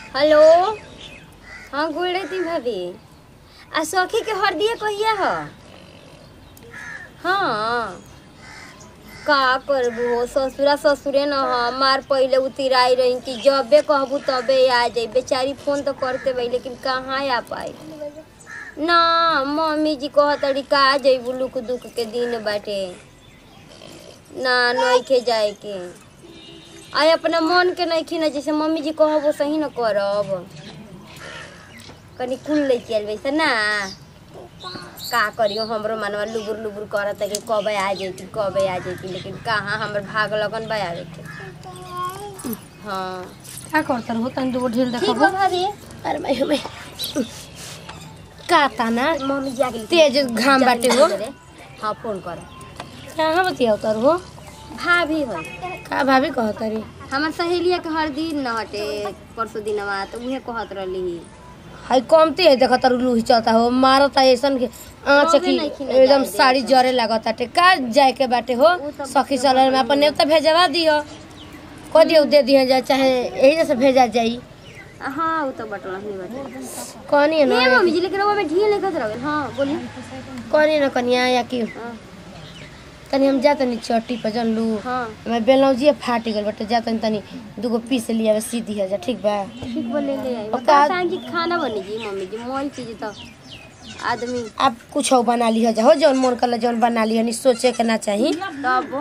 Hello हाँ गोल रही भाभी आ सखी के हरदिया कहिया ह हाँ का करबू ससुरा ससुरे न ह मार पहिले उतिराई रही कि जबे कहबू तबे आ जाई बेचारी फोन तो करते भाई लेकिन कहाँ आ पाई ना मम्मी जी कहतड़ी का जइबू लुक दुख के दिन बाटे ना नइखे जाए के आय अपना मन के नहीं ना जैसे मम्मी जी कहब सही न करब कनी कुल ले चल वैसे ना का करियो हमरो मनवा लुबुर लुबुर करत है कि कब आ जैती कब आ जैती लेकिन कहाँ हमर भाग लगन बा आवे के हाँ का करतर हो तनी दूगो ढील ठीक देखबो बा भाभी अरे मैं हमें का ताना मम्मी जी आगे तेज घाम बाटे हो हाँ फोन कर कहाँ बतिया उतर हो भाभी हो का भाभी कहतरी हमार सहेलिया के हर दिन न हटे परसों दिनवा तो उहे कहत रहली हाई कमती है देखत लूही चलता हो मारता ऐसन के आँच कबे की नइखी ना एकदम जाए साड़ी देत। जरे लागत बाटे का जाए के बाटे हो उ त सखी सलर में अपन नेवता भेजवा दियो कह दियो दे दिया जाए चाहे यही जैसे भेजा जाई हाँ वो तो बटला ही बटे कहनी है नहीं ना मम्मी जी लेकिन वो में ढील नहीं कर रहे हाँ बोलिए कहनी ना कनिया या कि हाँ तनी हम जा तनी चट्टी पर जन लू हाँ मैं बेलौजिए फाट गल बटे जा तनी तनी दूगो पीस लिया बस सीधी है जा ठीक बा ठीक बोले ले आई और बता का- सांगी खाना बनी जी मम्मी जी मोल चीज तो आदमी आप कुछ हो बना लिया जा हो जौन मन कर जौन बना लिया नहीं सोचे के ना चाही तब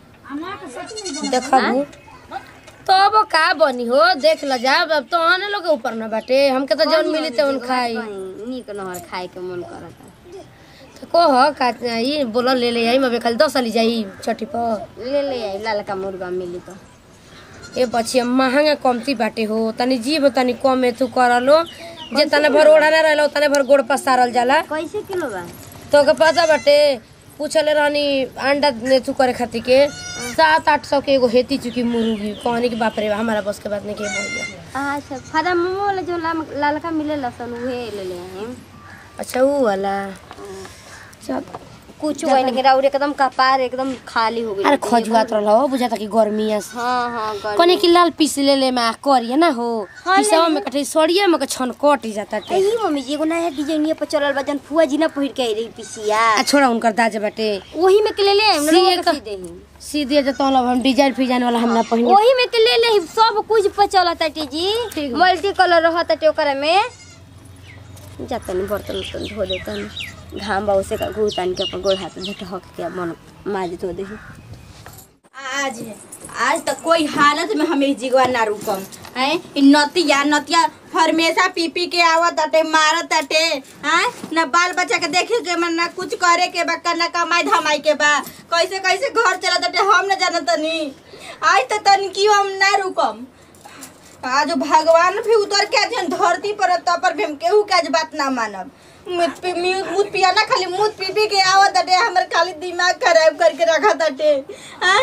देखबू तब का बनी हो देख ल जा अब तो आने लोग के ऊपर न बाटे हमके तो जौन मिली तौन खाई कहीं नीक नहर खाए के मन करता तो कह का ई बोल ले ले आई मैं खाली दस ली जाई छठी पर ले ले आई लाल का मुर्गा मिली तो ए बच्ची महंगा कमती बाटे हो तनी जीव तनी कम में तू कर लो जे तने भर ओढ़ा ना रहलो तने भर गोड़ पसारल जाला कैसे किलो बा तो के पता बाटे पूछले रहनी अंडा ने तू करे खातिर के सात आठ सौ के एगो हेती चुकी मुर्गी कहनी कि बाप रे बा, हमारा बस के बात नहीं के बोल गया अच्छा फादा मोमो वाला जो लाम- लालका मिले लसन उहे ले ले आई अच्छा वो वाला चल कुछ वही लेकिन और एकदम कपार एकदम खाली हो गई अरे खजुआत रहल हो बुझाता कि गर्मी है हाँ हाँ गर्मी। कने कि लाल पीस ले ले में करिए ना हो हाँ, ले पिसवा ले। में कटे सड़िए में के छन कट जाता टे यही मम्मी जी एगो नया डिजाइन पर चलल बा जन फुआ जी ना पहिर के आई रही पिसिया आ छोड़ा उनकर दाज बाटे वही में के ले ले हम सी लोग एक- के सी देही सीधे जे तो हम डिजाइन फिजाइन वाला हम ना पहिने वही में के ले ले सब कुछ पर चलत है जी ठीक बा। मल्टी कलर रहत है ओकरा में जातन बर्तन उर्तन धो देतन घाम बा उसे का घूतान के अपन गोड़ हाथ झट हक के मन माज धो देही आज आज तक कोई हालत में हमें जिगवा ना रुकम है इ नतिया नतिया हमेशा पी पी के आवत अटे मारत अटे हैं न बाल बच्चा के देखे के मन ना कुछ करे के बा न कमाई धमाई के बा कैसे कैसे घर चलत अटे हम न जानत तनी आज तक तनी की हम ना रुकम आज भगवान भी उतर के आज धरती पर तब पर भी हम केहू के आज बात ना मानब मुत पी म्यू- मुत पिया ना खाली मुत पी पी के आवत अटे हमर खाली दिमाग खराब करके रखत अटे हैं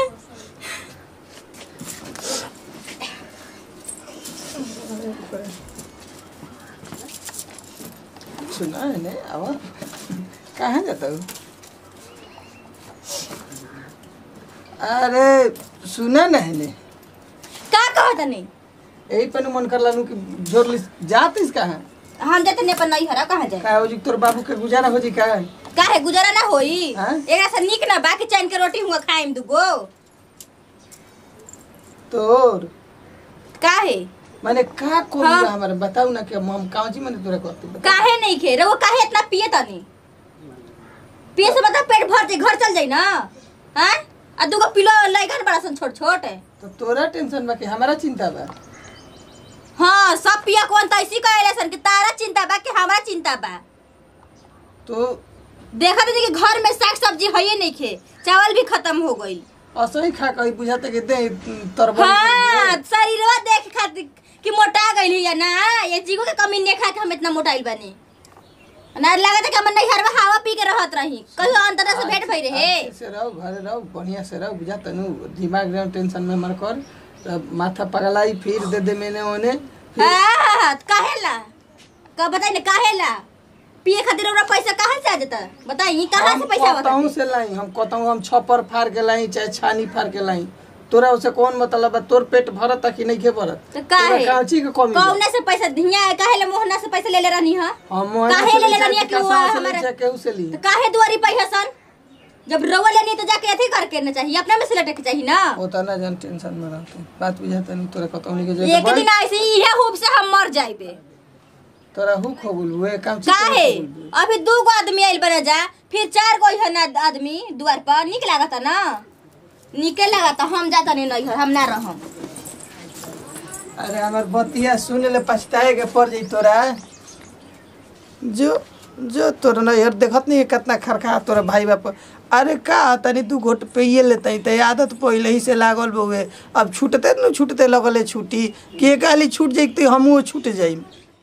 सुना है ने अब कहाँ जाता हो अरे सुना ना है ने का कहत नहीं यही पे मन कर लानू कि जोर ली जात इस कहाँ हम जाते ने पर नहीं हरा कहाँ जाए का हो जी तोर बाबू के गुजारा हो जी का काहे गुजारा ना होई हाँ? एकरा से निक ना बाकी चैन के रोटी हुआ खाइम दुगो तोर काहे माने का कोई हाँ। हमारे बताऊ ना कि हम कांची माने तोरा कहते बता। काहे नहीं खे रे वो काहे इतना पिए तनी पिए से मतलब पेट भर जाई घर चल जाई ना हैं आ दुगो पिलो लइकन बड़ा सन छोट छोट तो तोरा टेंशन बा कि हमारा चिंता बा हाँ सब पिया कौन त ऐसी कहे सन कि तारा चिंता बा कि हमारा चिंता बा तो देखा तो कि घर में साग सब्जी है ही नहीं खे चावल भी खत्म हो गई असही खा कही बुझाते कि दे तरबल हाँ शरीरवा देख खातिर कि मोटा गइल या ना ये जीगो के कमी नहीं खा के हम इतना मोटाइल बनी ना लगता कि हम नहीं हरवा हवा पी के रहत रही कहियो अंतर से भेंट भई रहे से रहो घरे रहो बढ़िया से रहो बुझा तनु दिमाग रहो टेंशन में मर कर तब माथा पगलाई फिर दे दे मैंने ओने फिर हाँ काहेला का बताई ना काहेला पिए खातिर ओकरा पैसा कहाँ से आ जाता बताई कहाँ से पैसा कतहूँ आवता से लाई हम कतहूँ हम छप्पर फाड़ के लाई चाहे छानी फाड़ के लाई तोरा उसे कौन मतलब बा तोर पेट भरत कि नहीं के भरत तो काहे? तोरा काची के कमी बा? कौना से पैसा दिया है काहे ले मोहना से पैसा ले ले रहनी है हम मोहन काहे से ले ले लीचा रहनी है कि कि वो कसावा से हमारे- लीचा केहू से ली तो काहे दुआरी पे है सन जब रवा लेनी तो जाके अथी करके ना चाहिए अपना में से लटे के चाहिए ना वो तो ना जान टेंशन में रहते बात बुझाते नहीं तोरा कतौनी के एक जगह दिन ऐसे ही इहे हुब से हम मर जाइबे तोरा हु खबुल हुए काम काहे अभी दू गो आदमी आइल बना जा फिर चार गो है ना आदमी द्वार पर निक लागता ना निके लागता हम जाता नहीं नहीं हम ना रहम अरे हमार बतिया सुने ले पछताए के पड़ जाई तोरा जो जो तोरा ना यार देखत नहीं है कितना खरखा तोरा भाई बाप अरे का तनी दू घोट पिए लेते त आदत पहले ही से लागल बउए अब छूटते न छूटते लगले छूटी के काली छूट जाई त हमहू छूट जाई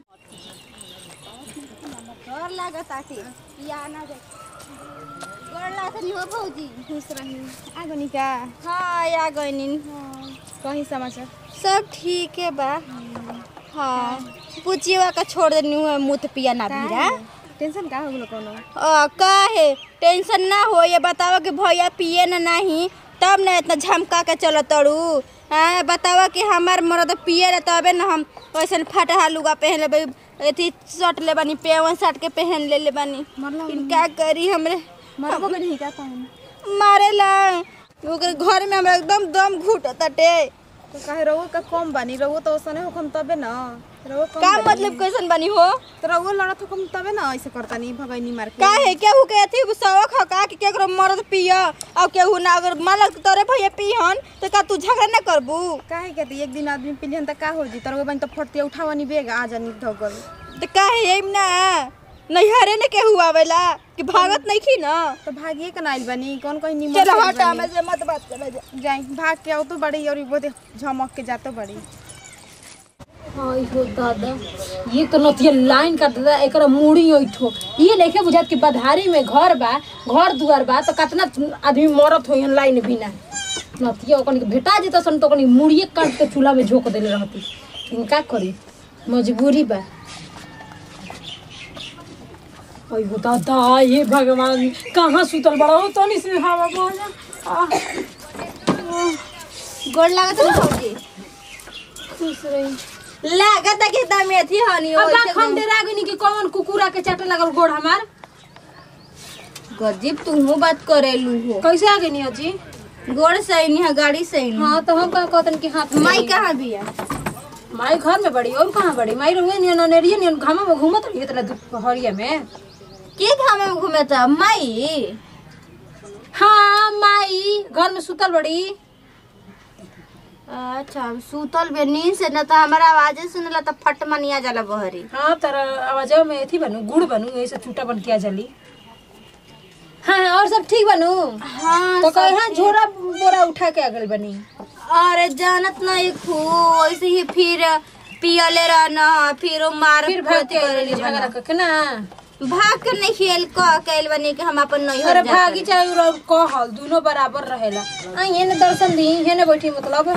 डर लागत आके या ना जाए डर लागत नहीं हो भौजी खुश रही आगो निका हाँ या गइनिन कहीं समाचार सब ठीक है बा हाँ पुचिवा का छोड़ देनी हुआ मुत पिया ना भीरा टेंशन का हो गेलो कोनो आ, का है टेंशन ना हो ये बतावा कि भैया पिए ना नहीं तब ना इतना झमका के चलो तड़ू हाँ बतावा कि हमार मरद पिए ना तबे ना हम वैसे फटहा लुगा पहन लेबे अथी शर्ट ले बानी पेवन शर्ट के पहन ले ले बानी फिर क्या करी हमरे मरबो के नहीं का कहन मारेला ओकर घर में हमरा एकदम दम घुटताटे तो काहे रहो का कम बानी रहो तो ओसने होखम तबे ना रहो कम का बानी। मतलब कैसन बानी हो तो रहो लड़त होखम तबे ना ऐसे करता नहीं भगैनी मार के का है केहू के अथी शौक ह का कि केकरो मर्द पिया और केहू ना अगर मालक तोरे भैया पिहन तो का तू झगड़ा ना करबू काहे के दी एक दिन आदमी पिलियन त का हो जी तरवे बन त फटते उठावनी बेग आ जानी धगल तो का है एम ना नैहरे ने केहू आवेला कि भागत नहीं खी ना तो भागिए के नाइल बनी कौन कहीं निमन चलो से हटा बनी। में से मत बात कर जा जाई भाग के आओ तो बड़ी और बहुत झमक के जातो बड़ी हाय हो दादा ये तो नतिया लाइन का दादा एकरा मुड़ी ओइठो ये लेके बुझात कि बधारी में घर बा घर दुआर बा तो कितना आदमी मरत होई लाइन बिना नतिया ओकनी के भेटा जेता सन तो ओकनी मुड़िए काट के चूल्हा में झोक देले रहती लेकिन का करी मजबूरी बा ओय हो दादा ये भगवान कहाँ सुतल बड़ा हो तो नहीं से हवा बोल गोड़ लागत है भौजी खुश रही लागत है कि दम अथी हनी हो अब हम डेरा गनी कि कौन कुकुरा के चाटे लगल गोड़ हमार गजीब तू बात करेलू हो कैसे आ गई अजी गोड़ सही है गाड़ी सही हाँ तो हम कहा कहतन कि हाथ में माई नहीं। कहाँ भी है माई घर में बड़ी और कहाँ बड़ी माई रहुए नियन अनेरिए नियन घामा में घूमत रही इतना दुपहरिया में के घामे में घूमे था माई हाँ माई घर में सुतल बड़ी अच्छा हम सूतल बे नींद से न तो हमारा आवाजे सुनला तो फट मनिया जाला बहरी हाँ तारा आवाज में एथी बनू गुड़ बनू ऐसे छूटा बन के आ जली हाँ और सब ठीक बनू हाँ तो कहे हाँ झोरा बोरा उठा के अगल बनी अरे जानत नहीं खू ऐसे ही फिर पियले रहना फिर वो मार फिर भाग के अइली झगड़ा करके ना भाग के नहीं खेल कह कैल बनी कि हम अपन नहीं अरे भागी चाहे और कहल दोनों बराबर रहेला आ ये ने दर्शन दी ये ने बैठी मतलब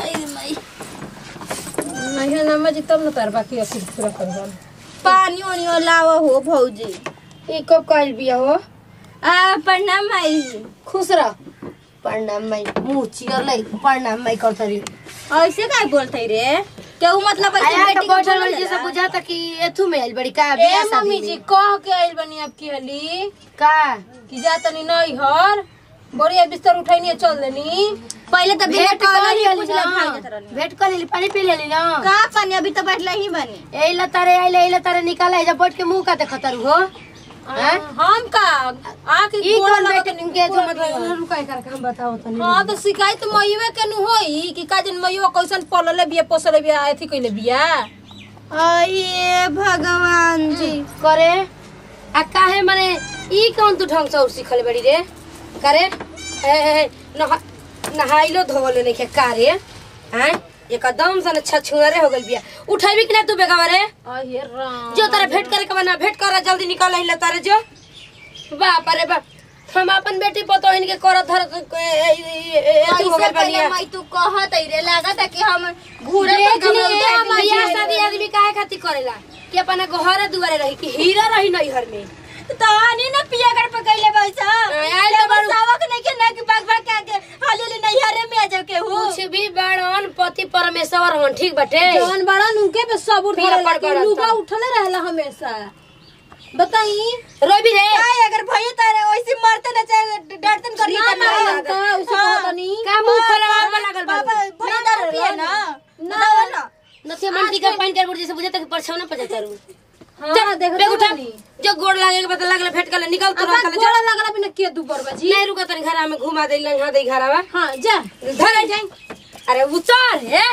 नहीं ना मजी तब न तार बाकी अखिर पूरा करवाल पानी वानी लावा हो भौजी ये कब कहल बिया हो आ प्रणाम भाई खुश रह प्रणाम माई मुंह चिरलै प्रणाम माई करतरी ऐसे काय बोलते रे केहू मतलब ऐसे आया बेटी तो को बैठल बोलेला? बड़ी जैसे बुझाता कि एथु में आइल बड़ी का ए बियाह शादी मम्मी में। जी कह के आइल बनी अब की हली का कि जा तनी नहीं हर बोरिया बिस्तर उठैनी चल देनी पहले तो भेंट भेंट कर कर लेली ही पूछ ले भाई ना जात रहनी भेंट कर लेली पानी पी लेली ना का पानी अभी तो बैठला ही बनी एला तारे आइले एला तारे निकाला जब बैठ के मुंह का देखतर हो हैं? हम का आके ई गोड़ कौन लगत बेटे तनी निके जो गोड़ मतलब लिया। रुकाई करके हम बताओ तनी हाँ तो शिकायत मयुए के नु होई कि काजन मयुआ कैसन पलले बिया पोसले बिया एथी कइले बिया अये भगवान जी करे आ काहे माने ई कौन तू ढंग से और सिखल बड़ी रे करे ए ए नहा नहाइलो धोले नहीं के कारे हैं एकदम सन छछुरे हो गल बिया उठाइबी कि ना तू बेगावा रे अहे राम जो तारे भेंट करे के बना भेंट कर जल्दी निकल हिला तारे जो बाप रे बाप हम अपन बेटी पतो इनके करत धर एथु हो कैसे गल बनिया पहले मैं तू कहत रे लागत है कि हम घूरे देख पर लिए कमर उठा के बियाह बैठे शादी रहे। आदमी काहे खातिर करेला कि अपना घरे दुआरे रही कि हीरा रही नहीं घर में तो आनी ना पिया कर पकैले बैसा आइल तो बारू। सावक नहीं के ना कि भाग भाग के आके हाली ले नहीं हरे में आ जाओ के हो कुछ भी बड़न पति परमेश्वर हन ठीक बटे जवन बड़ा उनके पे सब उठले पिया पड़ लेकिन गड़ल लुगा तो। उठले रहेला हमेशा बताई रोबी रे काय अगर भई तारे वैसे मरते ना चाहे डरतन करी ना मारलन त उसे कहतनी का मुंह खोलवा लागल बा बाबा भई दारू पिए ना ना ना नथिया मंटी का पानी कर जैसे बुझे तक परछाव ना पजा करू हां देख बेग उठा जो गोड़ लागे के पता लागल फेट कल निकल तू अब गोड़ा लगला बिना के दू बरबा जी नहीं रुका तनी घर में घुमा दे लंघा दे घरवा हां जा धर जाई अरे उतार हे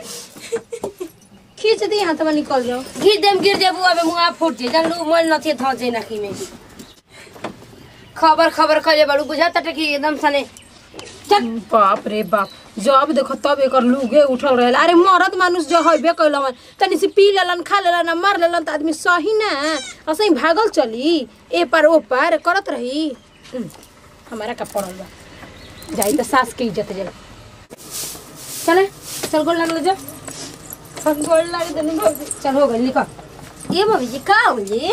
खींच दी हाथ में निकल जाओ गिर देम गिर जेबू अबे मुआ फूट जे जन लोग मोल नथिए थ जे नाकी में भी खबर खबर खले बड़ू बुझा तटे कि एकदम सने बाप रे बाप जब देखो तब एकर लुगे उठल रहेला अरे मरद मानुष जो हइबे कैलन तनी से पी लेलन खा लेलन आ मर लेलन त आदमी सही ना असही भागल चली ए पार ओ पार करत रही हम्म, हमारा का पड़ल बा जाई त सास के इज्जत जाई चले चल गोल लगल जा हम गोल लाग देनी भौजी चल हो गई निकल ये मम्मी जी का हो जी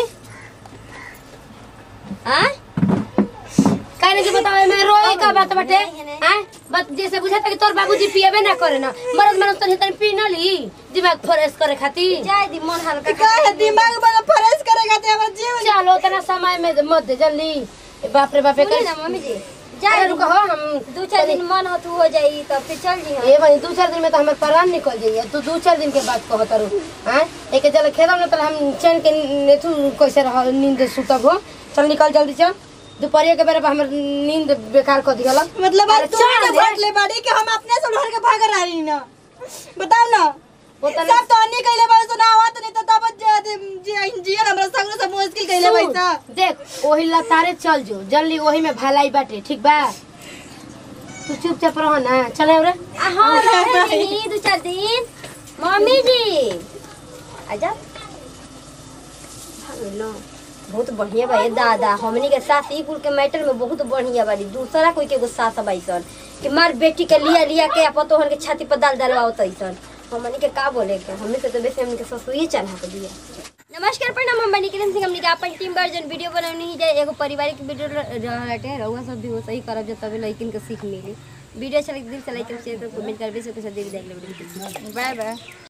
आ कहने के बताओ मैं रोए का बात बटे हैं बात जैसे बुझाता कि तोर बाबूजी पिएबे ना करे ना मरद मरद तनी तनी पी ना ली दिमाग फ्रेश करे खातिर जाय दी मन हल्का का है दिमाग बड़ा फ्रेश करेगा ते हमर जीव चलो उतना समय में मत दे जल्दी बाप रे बाप रे कर मम्मी जी जाए रुको हो हम दो चार दिन मन हो तू हो जाई तो फिर चल जी ए भाई दो चार दिन में तो हमारे प्राण निकल जाइए तू दो चार दिन के बाद कहो तारू हैं एक चल खेलम ना तो हम चैन के नेथु कैसे रह नींद सुतब हो चल निकल जल्दी चल दोपहरिया के बेरा हमर नींद बेकार कर दिया मतलब अरे अब तू चल के रे। भाग ले बाड़ी कि हम अपने से ढोर के भाग रही ना बताओ ना वो तो सब तो अन्य कहले बार सुना आवत नहीं तो तब जी जीवन हमरा संग सब मुश्किल कहले सुन, बैसा देख ओही लतारे चल जो जल्दी ओही में भलाई बाटे ठीक बा तू चुपचाप रह ना चले रे हां रहे दो चार दिन मम्मी जी आजा हेलो बहुत बढ़िया बा ये दादा हमनी के सास ई कुल के मैटर में बहुत बढ़िया बाड़ी दूसरा कोई के एगो सास बाईसन कि मार बेटी के लिया लिया के अपतो हन के छाती पर दाल डालवाओ तईसन हमनी के का बोले के हमनी से तो बेसी हमनी के ससुरी चढ़ा के दिया नमस्कार प्रणाम हम बनी किरण सिंह हमनी के अपन टीम वर्जन वीडियो बनौनी ही जाए एगो पारिवारिक वीडियो रहते रहुआ सब भी वो सही करब जो तबे लइकिन के सीख मिली वीडियो अच्छा लगे दिल से लाइक शेयर कर कमेंट करबे से कुछ देख देख ले बाय बाय